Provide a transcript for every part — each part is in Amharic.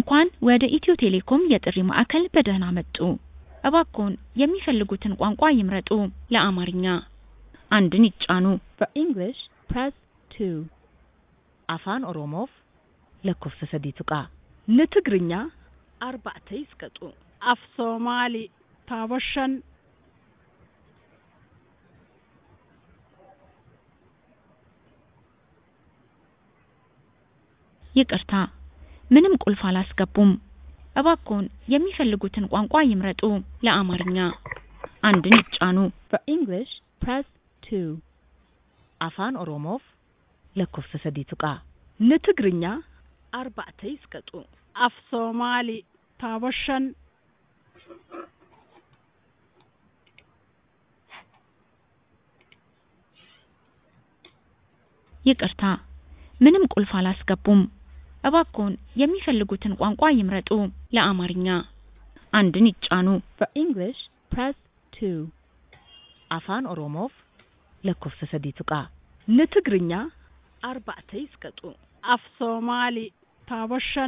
እንኳን ወደ ኢትዮ ቴሌኮም የጥሪ ማዕከል በደህና መጡ! እባክዎን የሚፈልጉትን ቋንቋ ይምረጡ! ለአማርኛ አንድን ይጫኑ። For English, press 2. Afaan Oromoof lakkoofsa sadii tuqaa. ንትግርኛ Arba'ata isqaxu. af soomaali taabo shan ይቅርታ፣ ምንም ቁልፍ አላስገቡም። እባክዎን የሚፈልጉትን ቋንቋ ይምረጡ። ለአማርኛ አንድን ይጫኑ። For English, press 2. Afaan Oromoof lakkoofsa sadii tuqaa. ንትግርኛ Arba'ata isqaxu. af soomaali taabo shan ይቅርታ፣ ምንም ቁልፍ አላስገቡም። እባክዎን የሚፈልጉትን ቋንቋ ይምረጡ። ለአማርኛ አንድን ይጫኑ። For English, press 2. Afaan Oromoof lakkoofsa sadii tuqaa. ንትግርኛ Arba'ata isqaxu. af soomaali taabo shan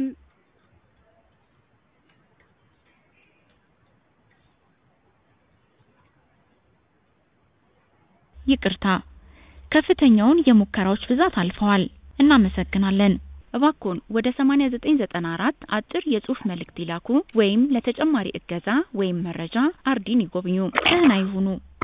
ይቅርታ፣ ከፍተኛውን የሙከራዎች ብዛት አልፈዋል። እናመሰግናለን። እባክዎን ወደ 8994 አጭር የጽሑፍ መልእክት ይላኩ ወይም ለተጨማሪ እገዛ ወይም መረጃ አርዲን ይጎብኙ። ደህና ይሁኑ።